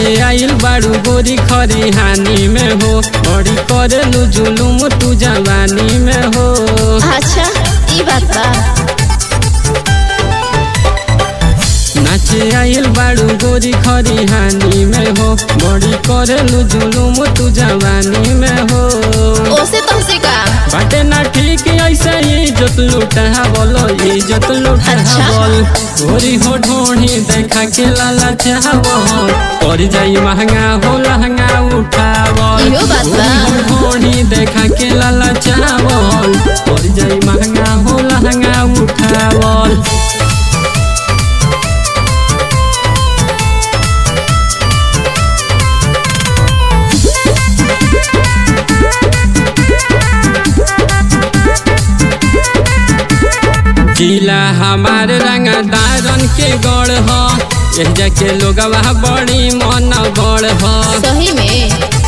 नाचे आइल बाड़ू गोरी खरी हानि में हो बड़ी करेलू जुलुम तू जवानी में हो अच्छा ई बात बा नाचे आइल बाड़ू गोरी खरी हानि में हो बड़ी करेलू जुलुम तू जवानी में हो ओसे तुमसे का बाटे ना ठीक ऐसे ही इज्जत लुटा बोलो इज्जत लुटा अच्छा। बोल गोरी हो ढोढ़ी देखा के लाला चावो पड़ जाई महंगा हो लहंगा उठावल इहो बात बा। गोरी हो ढोढ़ी देखा के लाला चावल पड़ जाई महंगा हो लहंगा उठावल जिला हमार रंगदारन के गढ़ ह एह जाके लोगवा बड़ी मन बड़ ह सही में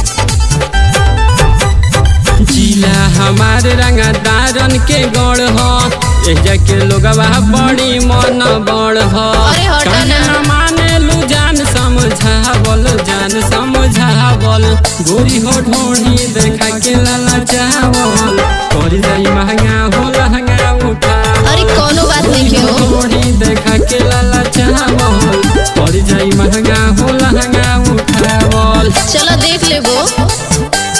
जिला हमार रंगदारन के गढ़ ह एह जाके लोगवा बड़ी मन बड़ ह अरे हटो काहे ना। न मानेलू जान समझावल जान समझावल गोरी हो ढोढ़ी देखा के लाला चावल कर जाई महंगा हो लहंगा उठावल अरे कोनो बात नहीं क्यों थोड़ी देखा के लाला चावल पड़ जाई महंगा हो लहंगा उठावल चलो देख लेबो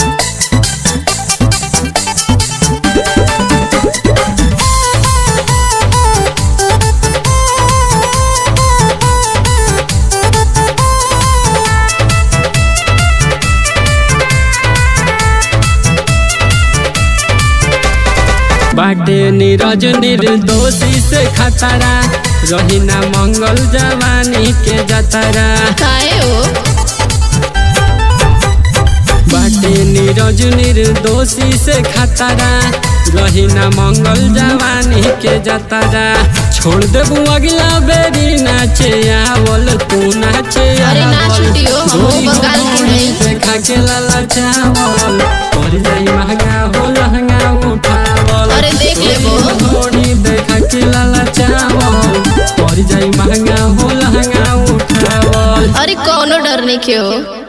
बाटे नीरज निर्दोषी से खतरा रही ना मंगल जवानी के जतरा काहे हो बाटे नीरज निर्दोषी से खतरा रही ना मंगल जवानी के जतरा छोड़ देबू अगला बेरी नाचे आवल तू नाचे अरे ना आवल। छुटियो, हम गोरी हो बंगाल की गोरी नहीं। देखा के लाला चावल पड़ जाई महंगा हो लहंगा उठावल अरे देख लेबो। थोड़ी देखा के लाला चावल पड़ जाई महंगा हो लहंगा उठावल अरे कोनो डर नहीं क्यों